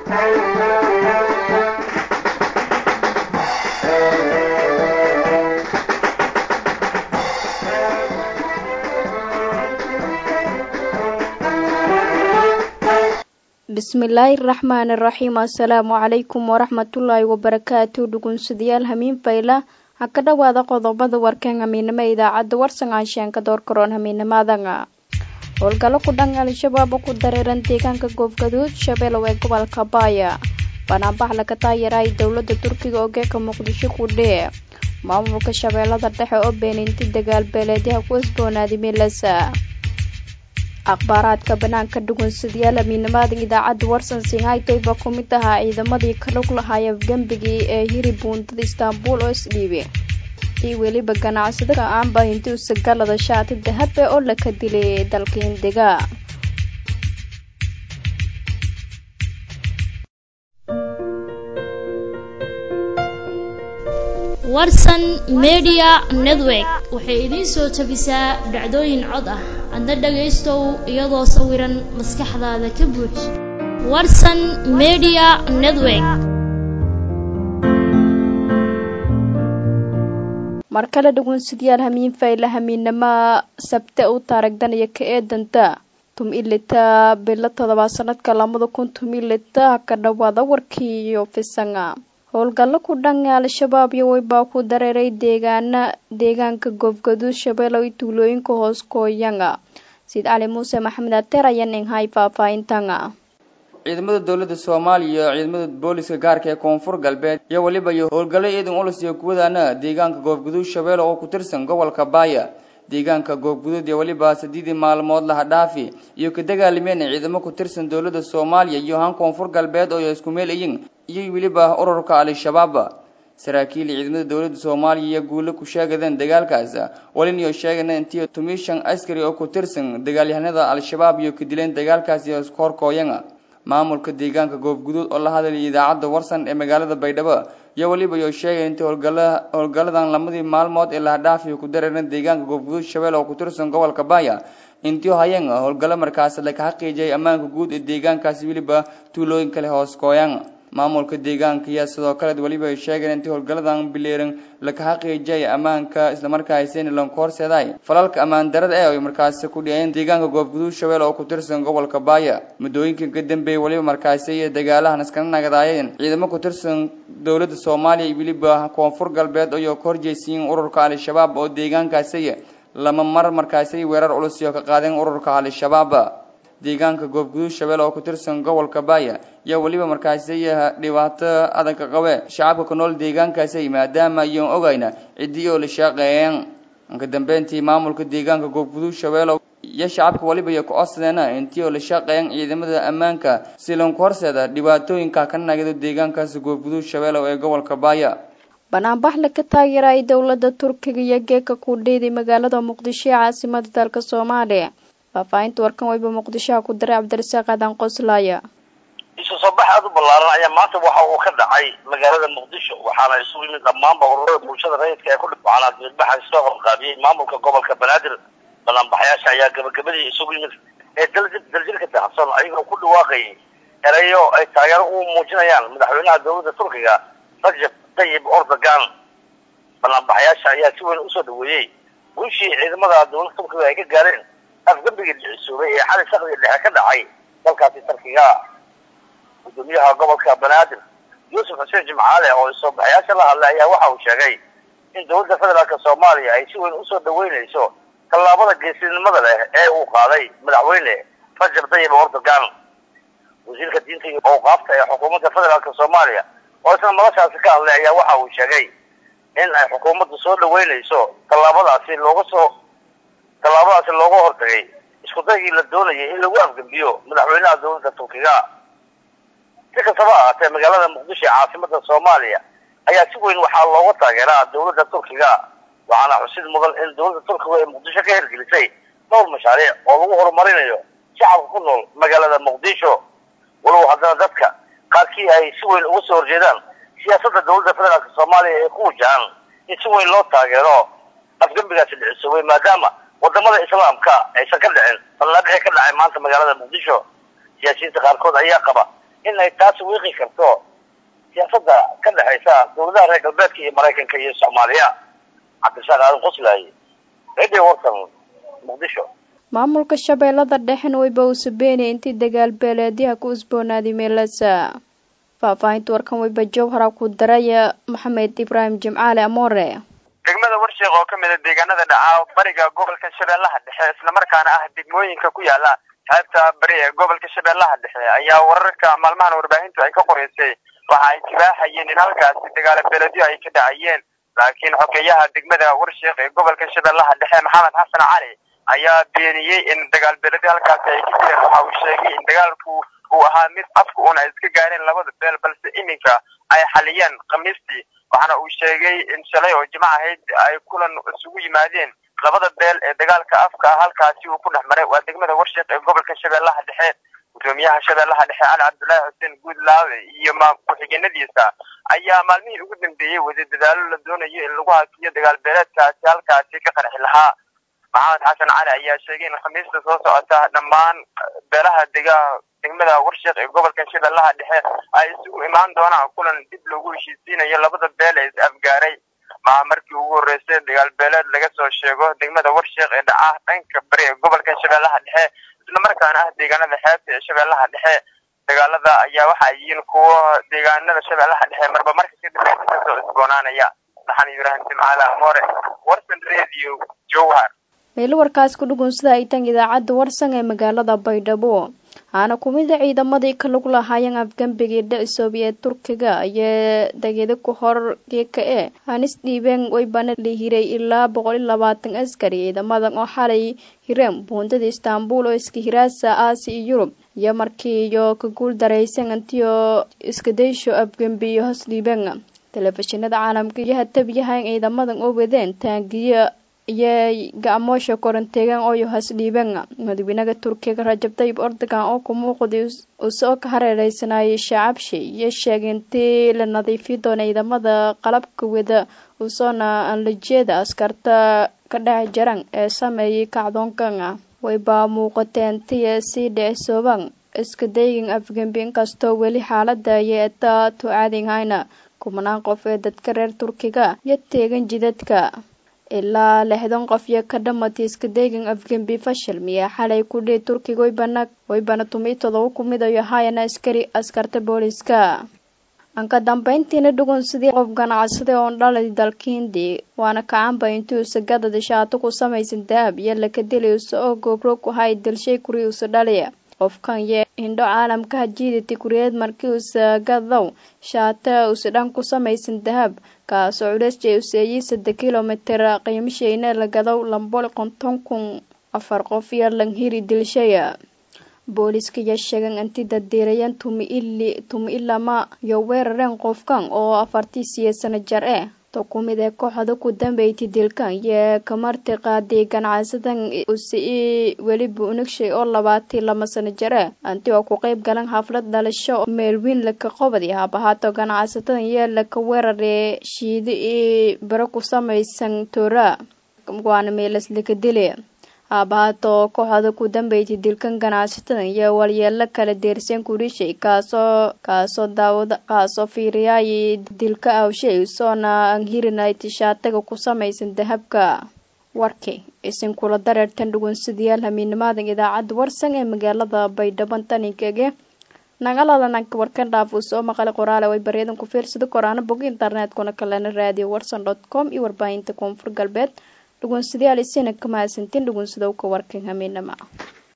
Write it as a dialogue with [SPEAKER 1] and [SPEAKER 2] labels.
[SPEAKER 1] bismillaahi raxmaani raxiim assalaamu calaykum waraxmatullaahi wabarakaatu dhugunsadayaal hamiin fayla ha ka dhowaada qodobada warkan hamiinimo idaacadda warsan aansheenka doorkaroon hamiinimadanga howlgallo ku dhan al-shabaab ku dareeran deegaanka goobgaduud shabeelow ee gobolka baaya banaanbax laga taageeraay dowladda turkiga oo geeka muqdisho ku dhee maamulka shabeellada dhexe oo beeninti dagaal beeleedyaha ku isboonaaday milasa akhbaaraadka banaanka dhugunsadayaal hamiinimada idaacadda warsan singhaytoyba ku mid ahaa ciidamadii ka lug lahaaya gembigii ee hiri buundada istaanbul oo isdhiibe iyo weliba ganacsada aanba hinti usagalada shaati dahabe oo laka dilay dalka hindiga
[SPEAKER 2] warsan media network waxay idiin soo tabisaa dhacdooyin cod ah adna dhagaystow iyadoo sawiran maskaxdaada ka buuj warsan media network
[SPEAKER 1] mar kale dhugunsadayaal hamiin fayla hamiinama sabte u taaragdanaya ka eedanta tum ilita bilo todobaad sanadka labada kun tum ilita ka dhawaada warkii iyo fisanga howlgallo ku dhan al-shabaab iyo weybaa ku dareeray deegaana deegaanka goobgaduud shabeelow iyo tuulooyinka hoos kooyanga sayid cali muuse maxamed ateer ayaa ninghay faahfaahintanga
[SPEAKER 3] ciidamada dowladda soomaaliya iyo ciidamada booliska gaarka ee koonfur galbeed iyo weliba iyo howlgallo ciidan ulus iyo kuwadaana deegaanka goobguduud shabeelle oo ku tirsan gobolka baaya deegaanka goobguduud iyo weliba sideedii maalmood laha dhaafi iyo ka dagaalameen ciidamo ku tirsan dowladda soomaaliya iyo han koonfur galbeed oo isku meel iyin iyo weliba ururka al-shabaab saraakiil ciidamada dowladda soomaaliya iyo guulo ku sheegadeen dagaalkaas walin iyo sheegana intii tumishan askari oo ku tirsan dagaalyahanada al-shabaab iyo ka dileen dagaalkaas iyo horkooyanga maamulka deegaanka goobguduud oo la hadlayay idaacadda warsan ee magaalada baydhabo iyo weliba iyo sheegay intii howlgala howlgalladan lamadii maalmood ee lahadhaafiyo ku dareeran deegaanka goobguduud shabeelle oo ku tirsan gobolka baaya intii hayeen howlgallo markaas la ka xaqiijiyay ammaanka guud ee deegaankaasi weliba tuulooyin kale hoos kooyan maamulka deegaanka ayaa sidoo kale weliba ay sheegeen intii howlgalladan bileeran laka xaqiijiyay ammaanka islamarkaasina lanku horseeday falalka ammaan darada ee ay markaasi ku dhiyeen deegaanka goobguduud shabeelle oo ku tirsan gobolka baaya muddooyinka ka dambeeyay weliba markaasi iyo dagaalahan iskana nagadaayeen ciidamo ku tirsan dowladda soomaaliya iyo weliba koonfur galbeed ayoo ka horjeysiin ururka al-shabaab oo deegaankaasi lama mar markaasi weerar culus iyo ka qaadeen ururka al-shabaab deegaanka goobguduud shabeelle oo ku tirsan gobolka baaya iyo weliba markaasi dhibaato adag qabe shacabka ku nool deegaankaasi maadaama iyoon ogayna ciddii oo la shaqeeyeen ka dambeyntii maamulka deegaanka goobguduud shabeelle iyo shacabka weliba iyo ku-codsadeen intii oo la shaqeeyeen ciidamada ammaanka si lanku horseeda dhibaatooyinka ka nagado deegaankaasi goobguduud shabeelle ee gobolka baaya
[SPEAKER 1] banaanbax laga taageeraay dowladda turkiga iyo geeka ku dhiiday magaalada muqdisho ee caasimada dalka soomaaliya faahfaahinta warkan weyba muqdishoha ku diray cabdirasaaq aadan qoslaaya
[SPEAKER 4] isu soo bax aada u ballaaran ayaa maanta waxa uu ka dhacay magaalada muqdisho waxaana isugu yimid dhammaanba ururada bulshada rayidka ee ku dhibcana dibadbaxa soo horqaabiyey maamulka gobolka banaadir banaanbaxayaasha ayaa gabagabadii isugu yimid ee daljir daljirka dahabsan ayagoo ku dhawaaqayay erayo ay taageero u muujinayaan madaxweynaha dowladda turkiga rajab tayyib erdogan banaanbaxayaasha ayaa si weyn usoo dhaweeyey guushii ciidamada dowladda turkiga ay ka gaareen afgambigii dhicisoobay ee xali sakdiga dhexe ka dhacay dalkaasi tarkiga gudoomiyaha gobolka banaadir yuusuf xuseen jimcaale oo isoobaxayaasha la hadlay ayaa waxa uu sheegay in dowladda federaalk soomaaliya ay si weyn usoo dhaweynayso tallaabada geesinimada leh ee uu qaaday madaxweyne rajab tayyib erdogan wasiirka diinta iyo awqaafta ee xukuumadda federaalk soomaaliya oo isna noloshaasi ka hadlay ayaa waxa uu sheegay in ay xukuumaddu soo dhaweynayso tallaabadaasi looga soo tallaabadaasi looga hortagay isku daygii la doonayay in lagu afgembiyo madaxweynaha dowladda turkiga si kastaba ahaatee magaalada muqdisho ee caasimada soomaaliya ayaa si weyn waxaa looga taageeraa dowladda turkiga waxaana xusid mudan in dowladda turkiga ay muqdisho ka hirgelisay dhowr mashaariic oo lagu horumarinayo shacabka ku nool magaalada muqdisho walow haddana dadka qaarkii ay si weyn uga soo horjeedaan siyaasadda dowladda federaalk soomaaliya ee ku wajahan in si weyn loo taageero afgembigaasi dhicisoobay maadaama wadamada islaamka aysan ka dhicin fallaadhixii ka dhacay maanta magaalada muqdisho siyaasiyiinta qaarkood ayaa qaba in ay taas wiiqi karto siyaasadda ka dhexaysa dawladaha reer galbeedka iyo maraykanka iyo soomaaliya cabdirasaaq aadan qoslaaye radio warsan muqdisho
[SPEAKER 1] maamulka shabeellada dhexena wayba uu sabeynaya intii dagaal beeleedyaha ku usboonaaday meelasa faahfaahinta warkan wayba jowhara ku daraya maxamed ibraahim jimcaale amoore
[SPEAKER 5] degmada warsheekh oo ka mid a deegaanada dhaca bariga gobolka shabeellaha dhexe islamarkaana ah degmooyinka ku yaala xeebta bari ee gobolka shabeellaha dhexe ayaa wararka maalmahan warbaahintu ay ka qoreysay waxa ay tibaaxayeen in halkaasi dagaalo beeledyo ay ka dhacayeen laakiin xogeyaha degmada warsheekh ee gobolka shabeellaha dhexe maxamed xasan cali ayaa beeniyey in dagaal beeledyo halkaasi ay ka jireen waxa uu sheegay in dagaalku uu ahaa mid afka uun ay iska gaareen labada beel balse iminka ay xaliyeen khamiistii waxaana uu sheegay in shalay oo jimco ahayd ay kulan isugu yimaadeen labada beel ee dagaalka afka ah halkaasi uu ku dhex maray waa degmada warsheekh ee gobolka shabeellaha dhexe gudoomiyaha shabeellaha dhexe cali cabdullaahi xuseen guudlaawe iyo ku-xigeenadiisa ayaa maalmihii ugu dambeeyey wada dadaalo la doonayo in lagu hakiyo dagaal beeleedkaasi halkaasi ka qarxi lahaa maxamed xasan cali ayaa sheegay in khamiista soo socota dhammaan beelaha dega degmada warsheekh ee gobolka shabeellaha dhexe ay isugu imaan doonaan kulan dib loogu heshiisiinayo labada beel ee is afgaaray maha markii ugu horreysay dagaal beeleed laga soo sheego degmada warsheekh ee dhaca dhanka bari ee gobolka shabeellaha dhexe islamarkaana ah deegaanada xeebta ee shabeellaha dhexe dagaalada ayaa waxa ay yihiin kuwo deegaanada shabeellaha dhexe marba marka ka dambeysay kasoo isboonaanaya maxamed ibraahim jimcaale amoore warsan radio jowhar
[SPEAKER 1] meelo warkaas ku dhugunsada ay tan idaacadda warsan ee magaalada baydhabo haana kumida ciidamadii ka lagu lahaayeen afgambigii dhicisoobi ee turkiga ayaa degeda ku hor geeka e hanis dhiibeen waybana la hiray ilaa boqol iyo labaatan askari ciidamadan oo xalay hireen buundada istaanbul oo iska hiraasa aasi iyo yurub iyo markii iyo ka guul daraysan antiyo iskadaysho afgambi iyo hoos dhiibeen telefishinada caalamka iyo hatabiyahan ciidamadan oo wadeen taangiyo iyo gacmoosha koranteegan ooyo has dhiiban madaxweynaha turkiga rajab tayib erdogan oo ku muuqday usoo ka hareereysanayay shacabshi iyo sheegay intii la nadiifi doona ciidamada qalabka wada usoona aan la jeeda askarta ka dhex jaran ee sameeyay kacdoonkan wayba muuqateen tiya sii dhicisooban iska daygin afgembi inkastoo weli xaalada ayay etaa tucaadin hayna kumanaan qof ee dadka reer turkiga iyo teegan jidadka ilaa lixdan qof iyo ka dhamatay iska deegan afgembi fashil miyaa xalay ku dhihi turkiga waybana waybana tumi todoba ku mid ayo haayana askari askarta booliska anka dambeyntiina dhugun sidii qof ganacsada oon dhalay dalka hindi waana kacanba intii usa gadada shaato ku samaysan dahab iyo laka dilay usa oo goobro ku hay dalshay kuri usa dhaliya qofkan iyo hindho caalamka hajiidati kuriyeed markii usa gadow shaata usa dhan ku samaysan dahab kaasoo culeysjay useeyey saddex kilomitir qiimashayna la gadow lambol konton kun afar qof iyo langhiri dilshaya booliska iyo sheegan inti dadiirayan tumi ili tumi ilama iyo weerareen qofkan oo afartii siya sano jar eh to ku mid ee kooxda ku dambeeytay dilkan iyo kamarti qaaday ganacsadan use i weliba unagshay oo labaatii lama sano jar eh anti oo ku qeyb galan xaflad dhalasho meelwiin laka qobadi haabahaato ganacsatada iyo laka weerare shiido i baro ku samaysan toora waana meelas laka dile haabahaato kooxda ku dambeeytay dilkan ganacsatada iyo walyeelo kala deerseen kurishay kaasoo kaasoo daawada kaasoo fiiriyaayay dilka awshay soona aan hirinayt shaataga ku samaysan dahabka warkii isin kula dareertan dhugunsadayaal hamiinimaadan idaacadda warsan ee magaalada baydhabo tanikege nagaladanaanka warkan dhaafuu soo maqalay qoraale way baryadan ku fiirsada koraana bog internetkuna kalena raadiyo warsan dot com iyo warbaahinta koonfur galbeed dhugunsadayaal isina ka mahadsantiin dhugunsadowka warkan hamiinama